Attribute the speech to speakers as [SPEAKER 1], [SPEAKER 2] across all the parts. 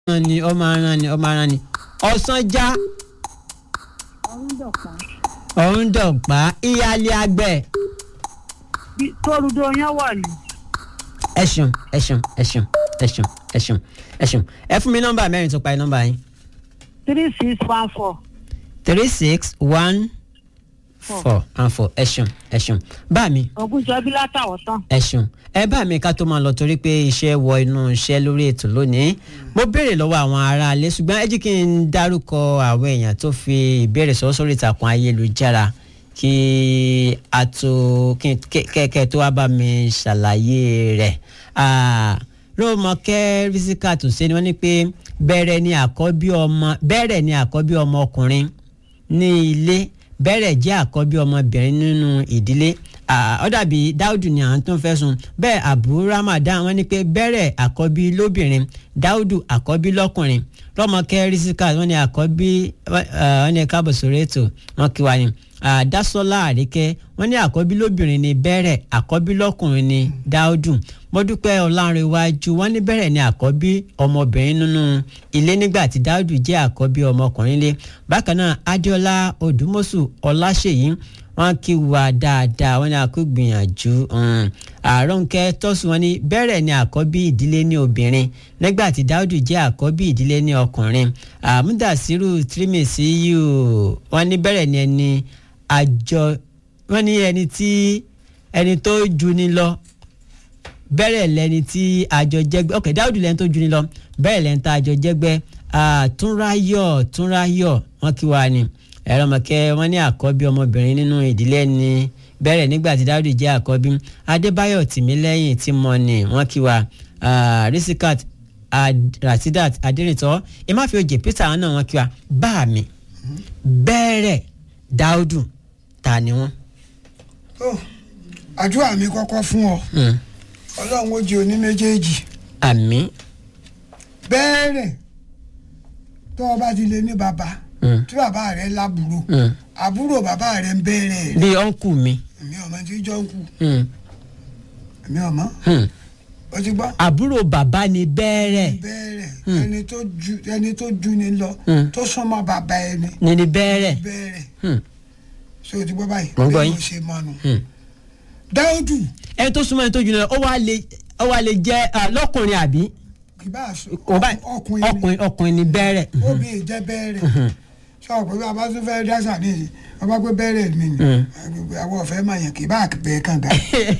[SPEAKER 1] rán ni ọmọ aràn ni ọmọ aràn ni ọ̀sán já
[SPEAKER 2] ọ̀run dọ̀pá
[SPEAKER 1] ọ̀run dọ̀pá ìyáálé àgbẹ̀
[SPEAKER 2] bí tórudo yẹn wà ní
[SPEAKER 1] ẹ ṣeun ẹ ṣeun ẹ ṣeun ẹ ṣeun ẹ ṣeun ẹ ṣeun ẹ fún mi nọ́mbà mẹ́rin tó parí nọ́mbà yín
[SPEAKER 2] three six one four
[SPEAKER 1] three six one four and four ẹ ṣeun ẹ ṣeun bá mi
[SPEAKER 2] ògùnjọ́bí látàwọ̀ tán
[SPEAKER 1] ẹ ṣeun ẹ bá mi ká tó máa lọ torí pé iṣẹ́ wọ inú iṣẹ́ lórí ètò lónìí mo béèrè lọ́wọ́ àwọn aráalé ṣùgbọ́n ẹ jí kí n dárúkọ àwọn èèyàn tó fi ìbéèrè sọ sórí ìtàkùn ayélujára kí a tó kí kẹ́kẹ́ tó wá bá mi ṣàlàyé rẹ̀ rómọkẹ́ rísíkà tó ṣe ni wọ́n ní pé bẹ̀rẹ̀ ni àkọ́bí ọmọ bẹ̀rẹ̀ ni àkọ́bí ọmọ ọkùnrin ní ilé bẹ̀rẹ̀ jẹ́ àkọ́bí ọmọbìnrin nínú ìdílé ó dàbí dáúdù ni àwọn tó ń fẹ́ sùn bẹ́ẹ̀ àbú ramadan wọ́n ní pé bẹ̀rẹ̀ àkọ́bí lóbìnrin dáúdù àkọ́bí lọ́kùnrin rọ́mọkẹ́ rísíkà wọ́n ní àkọ́bí wọ́n ní káàbọ̀ sórí ètò wọ́n kí wa ni dásọ́lá àríkẹ́ wọ́n ní àkọ́bí lóbìnrin ni bẹ̀rẹ̀ àkọ́bí lọ́kùnrin ni dáúdù mọ́dúpẹ́ ọ̀làǹrẹ̀wájú wọ́n ní bẹ̀rẹ̀ ni àkọ́bí ọmọbìnrin nínú ilé nígbà tí dáúdù jẹ́ àkọ́bí ọmọkùnrin lé bákan náà adéọlá odùmọ̀sù ọláṣèyí wọ́n kí wa dáadáa wọ́n ní àkó gbìyànjú àròǹkẹ́ tọ́sù wọ́n ní bẹ̀rẹ̀ ni àkọ́bí ìdílé ní obìnrin nígbà tí dáúdù jẹ́ àkọ́bí ìdílé ní ọkùnrin àmúdàsírù tírímèsì yìí wọ́n ní bẹ̀rẹ̀ ni ẹni àjọ wọ́n ní ẹni tí ẹni tó ju ni lọ bẹ́rẹ̀ lẹni tí àjọ jẹ́gbẹ́ ok dáúdù lẹni tó ju ni lọ bẹ́rẹ̀ lẹni tá àjọ jẹ́gbẹ́ túnráyọ̀ túnráyọ̀ wọ́n kí wa ni ẹ̀rọ mọ̀kẹ́ wọ́n ní àkọ́bí ọmọbìnrin nínú ìdílé ni bẹ́rẹ̀ nígbà tí dáúdù jẹ́ àkọ́bí adébáyọ̀ tìmílẹ́yìn tí mo ní wọ́n kí wa risikat rasidat adérìntọ́ ìmáfíòjì peter àwọn náà wọ́n kí wa bá mi bẹ́rẹ̀ dáúdù ta ni wọ́n.
[SPEAKER 3] àdúrà mi kọ́kọ́ fún ọ ọlọ́run ó jẹ oní méjèèjì
[SPEAKER 1] àmín
[SPEAKER 3] bẹ́ẹ̀rẹ̀ tó o bá ti lè ní bàbá tí bàbá rẹ lábúrò àbúrò bàbá rẹ ń bẹ́ẹ̀rẹ̀ rẹ
[SPEAKER 1] bíi ọ̀nkù mi.
[SPEAKER 3] èmi ọmọ tí jọ ń kú
[SPEAKER 1] Hmm.
[SPEAKER 3] èmi ọmọ o ti gbọ́
[SPEAKER 1] àbúrò bàbá ni bẹ́ẹ̀rẹ̀
[SPEAKER 3] bẹ́ẹ̀rẹ̀ ẹni tó ju ẹni tó ju ni lọ
[SPEAKER 1] Hmm.
[SPEAKER 3] tó súnmọ́ bàbá ẹni
[SPEAKER 1] ni ni bẹ́ẹ̀rẹ̀.
[SPEAKER 3] bẹ́ẹ̀rẹ̀
[SPEAKER 1] Hmm.
[SPEAKER 3] ṣé o ti gbọ́ báyìí
[SPEAKER 1] Mo ń gbọ́
[SPEAKER 3] bí
[SPEAKER 1] yín.
[SPEAKER 3] mo ṣe mọ́nu
[SPEAKER 1] Hmm.
[SPEAKER 3] dáúdù
[SPEAKER 1] ẹni tó súnmọ́ ẹni tó jù lọ ó wá lè ó wá lè jẹ́ ah, lọ́kùnrin àbí
[SPEAKER 3] kì bá a sọ
[SPEAKER 1] Ó bá-
[SPEAKER 3] ọkùnrin ni
[SPEAKER 1] ọkùnrin ọkùnrin ni bẹ́ẹ̀rẹ̀.
[SPEAKER 3] obìnrin jẹ́ bẹ́ẹ̀rẹ̀ sọ pé bí a bá tún fẹ́ dáṣà ní ìsìn wọ́n bá pé bẹ́ẹ̀rẹ̀ mi ni
[SPEAKER 1] Hmm.
[SPEAKER 3] àwọn ọ̀fẹ́ máa yàn kì bá bẹ́ẹ̀ kànga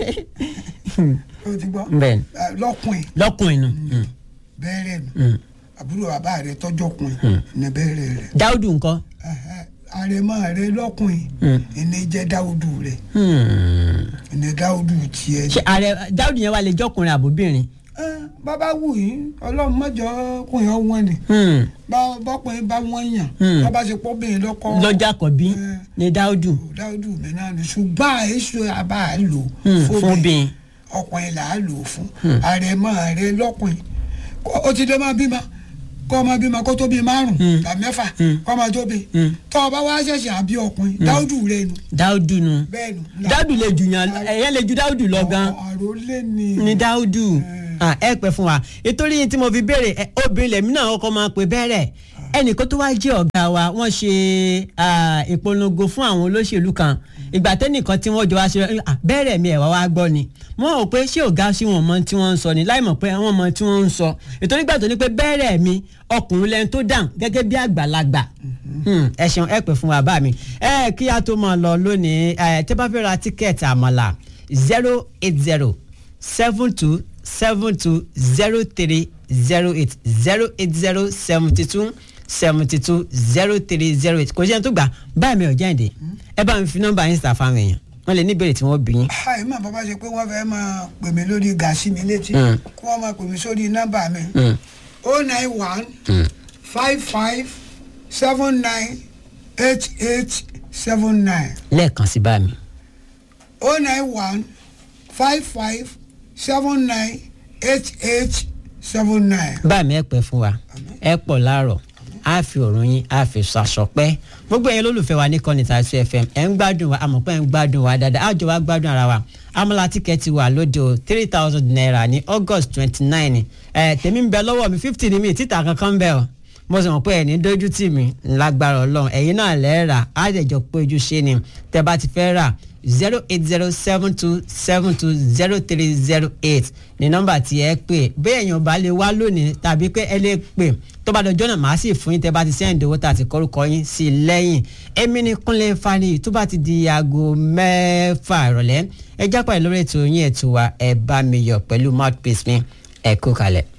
[SPEAKER 3] o ti gbọ́
[SPEAKER 1] bẹ́ẹ̀ni
[SPEAKER 3] Ah, lọ́kùnrin
[SPEAKER 1] lọ́kùnrin nù. Hmm.
[SPEAKER 3] bẹ́ẹ̀rẹ̀ mi
[SPEAKER 1] Hmm.
[SPEAKER 3] àbúrò bàbá rẹ tọ́jọ́ kùnrin ní bẹ́ẹ̀rẹ̀ rẹ
[SPEAKER 1] dáúdù ńkọ́.
[SPEAKER 3] Ẹhẹ́, àrẹ̀mọ rẹ lọ́kùnrin
[SPEAKER 1] Hmm.
[SPEAKER 3] ẹni jẹ́ dáúdù rẹ
[SPEAKER 1] Hmm.
[SPEAKER 3] ẹni dáúdù tiẹ̀
[SPEAKER 1] ṣe ààrẹ dáúdù yẹn wá lè jọkùnrin àbóbìnrin.
[SPEAKER 3] Ẹ́, bàbá wù yín ọlọ́run mọ́jọ kùnrin ọ̀wọ́n ni
[SPEAKER 1] Hmm.
[SPEAKER 3] bá- bọ́kùnrin bá wọ́n yàn
[SPEAKER 1] Hmm.
[SPEAKER 3] bàbá ṣe pọ́bìnrin lọ́kọ́
[SPEAKER 1] lọ́jà kọ̀bí
[SPEAKER 3] Hmm.
[SPEAKER 1] ni dáúdù.
[SPEAKER 3] dáúdù mi náà ni ṣùgbọ́n àìsàn àbá à lò
[SPEAKER 1] Hmm.
[SPEAKER 3] fóbìnrin
[SPEAKER 1] fúnbìn.
[SPEAKER 3] ọkùnrin là á lò fún àrẹ̀mọ rẹ lọ́kùnrin Kó- ó ti dé máa bímọ kó ọmọ bímọ kó tó bí márùn
[SPEAKER 1] Hmm.
[SPEAKER 3] tàbí mẹ́fà
[SPEAKER 1] Hmm.
[SPEAKER 3] kó ọmọ tó bí
[SPEAKER 1] Hmm.
[SPEAKER 3] tọ́ ọ bá wá ṣẹ̀ṣẹ̀ àbí ọkùnrin dáúdù rẹ nu
[SPEAKER 1] dáúdù nù.
[SPEAKER 3] bẹ́ẹ̀ nu
[SPEAKER 1] dáúdù lè jù yàn ẹ̀yẹ́ lè ju dáúdù lọ gan.
[SPEAKER 3] àròlé ni
[SPEAKER 1] ni dáúdù Ah, ẹ pẹ́ fún wa ìtorí yìí tí mo fi béèrè ẹ, obìnrin lèmi náà ọkọ máa pè bẹ́rẹ̀ ẹnìkan tó wá jẹ́ ọ̀gá wa wọ́n ṣe ah, ìpolongo fún àwọn olóṣèlú kan ìgbà tẹ́nìkan tí wọ́n jọ wá ṣe ah, bẹ́rẹ̀ mi ẹ̀ wá wá gbọ́ ni wọ́n rò pé ṣé ọ̀gá sí wọn mọ tí wọ́n ń sọ ni láì mọ̀ pé wọ́n mọ tí wọ́n ń sọ ìtorí gbà tó ní pé bẹ́rẹ̀ mi ọkùnrin lẹ́nu tó dàn gẹ́gẹ́ bí àgbàlagbà Hmm, ẹ ṣeun ẹ pẹ́ fún wa bá mi ẹ kí a tó máa lọ lónìí ẹ tẹ́ bá fẹ́ ra tíkẹ́ẹ̀tì àmàlà zero eight zero seven two seven two zero three zero eight zero eight zero seventy two seventy two zero three zero eight kò sí ẹni tó gbà báyìí mi ò jáde ẹ bá mi fi nọ́mbà yín sà fáwọn èèyàn wọ́n lè ní ìbéèrè tí wọ́n bí yín.
[SPEAKER 3] àì má bàbá ṣe pé wọ́n fẹ́ máa pè mí lórí gàásì mi létí
[SPEAKER 1] Mm.
[SPEAKER 3] kí wọ́n máa pè mí sórí nọ́mbà mi
[SPEAKER 1] Mm,
[SPEAKER 3] o nine one
[SPEAKER 1] mm.
[SPEAKER 3] five five seven nine eight eight seven nine
[SPEAKER 1] lẹ́ẹ̀kan sí bá mi.
[SPEAKER 3] o nine one five five seven nine eight eight seven nine.
[SPEAKER 1] bá mi ẹ pẹ́ fún wa ẹ pọ̀ láàárọ̀ á fi òrùn yín á fi ṣàṣọpẹ́ gbogbo ẹ̀yin lólùfẹ́ wa ní kọ́ni tàṣí fm ẹ̀ ń gbádùn wa àmọ́ pé ẹ̀ ń gbádùn wa dáadáa àjọ wa gbádùn ara wa amala tíkẹ́ẹ̀tì wà lóde o three thousand naira ní august twenty nine ẹ̀ tèmi ń bẹ lọ́wọ́ mi fifty ni mi títà kankan bẹ́ẹ̀ o mo sì mọ̀ pé ẹni dójú tì mí lágbára ọlọ́run ẹ̀yin náà lẹ́ẹ̀rà á dẹ̀ jọ pé ojú ṣe ni tẹ́ bá ti fẹ́ rà zero eight zero seven two seven two zero three zero eight ní nọ́mbà tí ẹ pè bí èèyàn bá lè wá lónìí tàbí pé ẹ lè pè tó bá dọjọ́ náà màá sì fún yín tẹ́ bá ti sẹ́yìn owó tá a ti kọ́rúkọ yín sí i lẹ́yìn èmi ní Kúnlé Fani tó bá ti di aago mẹ́fà ìrọ̀lẹ́ ẹ jápá ìlórí ètò yín ètò wa ẹ bá mi yọ̀ pẹ̀lú mouthpiece mi ẹ kú kalẹ̀.